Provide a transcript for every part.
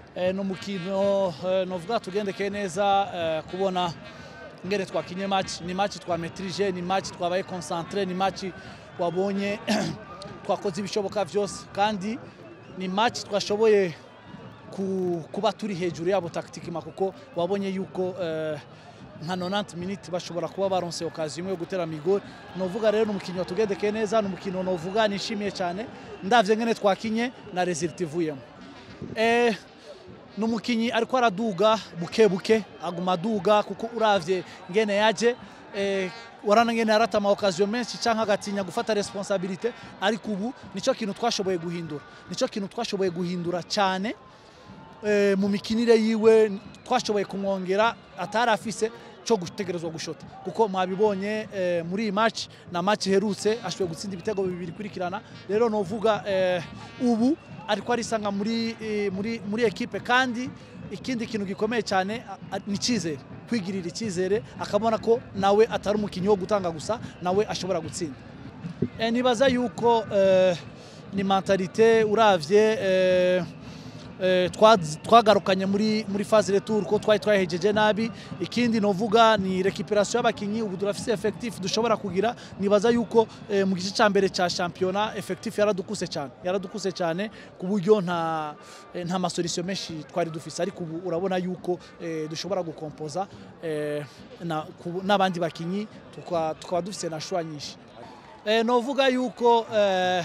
Eh, ni umukino eh, novuga tugendekeye neza eh, kubona ngene twakinye match ni match twametrije ni match twabaye concentré ni match wabonye twakoze ibishoboka byose kandi ni match twashoboye ku- kuba turi hejuru yabo tactiquement kuko wabonye yuko eh, nka 90 minutes bashobora kuba baronse occasion imwe yo gutera migori novuga rero ni umukino watugendekeye neza ni umukino novuga nishimiye cyane ndavye ngene twakinye na result ivuyemo eh, ni umukinnyi ariko araduga buke buke aguma aduga kuko uravye ngene yaje eh, warana ngene yarata ama occasion menshi canke agatinya gufata responsabilité ariko ubu nico kintu twashoboye guhindura nico kintu twashoboye guhindura cyane eh, mu mikinire yiwe twashoboye kumwongera atari afise cyo gutegerezwa gushota kuko mwabibonye eh, muri iyi match na match iherutse ashoboye gutsinda ibitego bibiri kurikirana rero novuga eh, ubu ariko arisanga muri, eh, muri, muri ekipe kandi ikindi kintu gikomeye cyane a- a- ni icyizere kwigirira icyizere akabona ko nawe atari umukinnyi wo gutanga gusa nawe ashobora gutsinda Eh, nibaza yuko eh, ni mentalite uravye eh, eh, twa- twagarukanye muri muri phase retour ko twari twahejeje nabi ikindi novuga ni recuperation y'abakinyi ubu durafise effectif dushobora kugira nibaza yuko eh, mu gice cya mbere cya championnat effectif yaradukuse cyane yaradukuse cyane ku buryo nta eh, nta masolution menshi twari dufise ariko ubu urabona yuko eh, dushobora gukompoza eh, na- ku- n'abandi bakinyi tukaba tukaba dufise na shwa nyinshi eh, novuga yuko eh,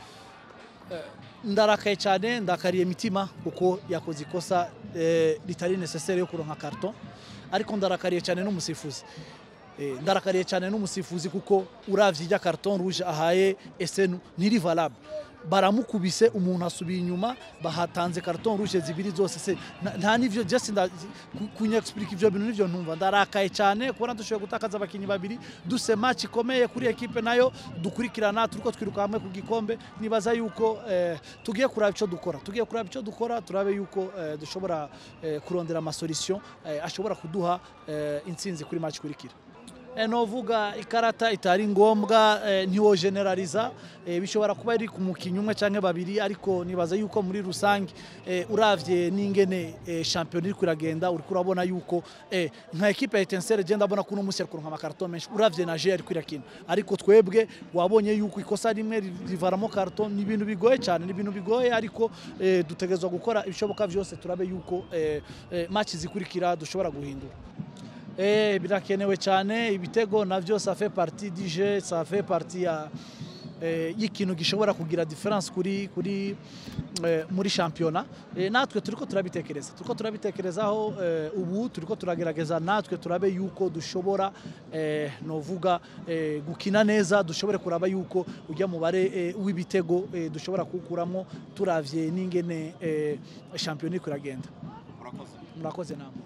ndarakaye cyane ndakariye imitima kuko yakoze ikosa eh, ritari necessaire yo kuronka karton ariko ndarakariye cyane n'umusifuzi Eh, ndarakariye cyane n'umusifuzi kuko uravye ijya karton rouge ahaye esenu ntiri valable baramukubise umuntu asubiye inyuma bahatanze karton rouge zibiri zose se nta- nta nivyo just nda ku- kunyexplica ivyo bintu nivyo ntumva ndarakaye cyane kubona dushoboye gutakaza abakinyi babiri duse match ikomeye kuri ekipe nayo dukurikirana turiko twiruka hamwe ku gikombe nibaza yuko eh, tugiye kuraba ico dukora tugiye kuraba ico dukora turabe yuko eh, dushobora eh, kurondera amasolution eh, ashobora kuduha eh, intsinzi kuri match ikurikira Eh, novuga ikarata itari ngombwa eh, ntiwo generaliza eh, bishobora kuba iri ku mukinnyi umwe canke babiri ariko nibaza yuko muri rusange eh, uravye n'ingene eh, champion iriko iragenda uriko urabona yuko eh, nka ekipe ya Etincelle je ndabona ko uno musi ariko kuronka amakarton menshi uravye na je ariko irakina ariko twebwe wabonye yuko ikosa rimwe ri- rivaramo karton ni ibintu bigoye cyane ni ibintu bigoye ariko eh, dutegerezwa gukora ibishoboka vyose turabe yuko eh, eh, match zikurikira dushobora guhindura Eh, birakenewe cyane ibitego navyo ça fait partie du jeu ça fait partie ya eh, y'ikintu gishobora kugira difference kuri kuri eh, muri shampiyona eh, natwe turiko turabitekereza turiko turabitekerezaho eh, ubu turiko turagerageza natwe turabe yuko dushobora eh, novuga eh, gukina neza dushobore kuraba yuko ujya mubare eh, w'ibitego eh, dushobora kuwukuramo turavye n'ingene eh, shampiyona iriko iragenda murakoze murakoze namwe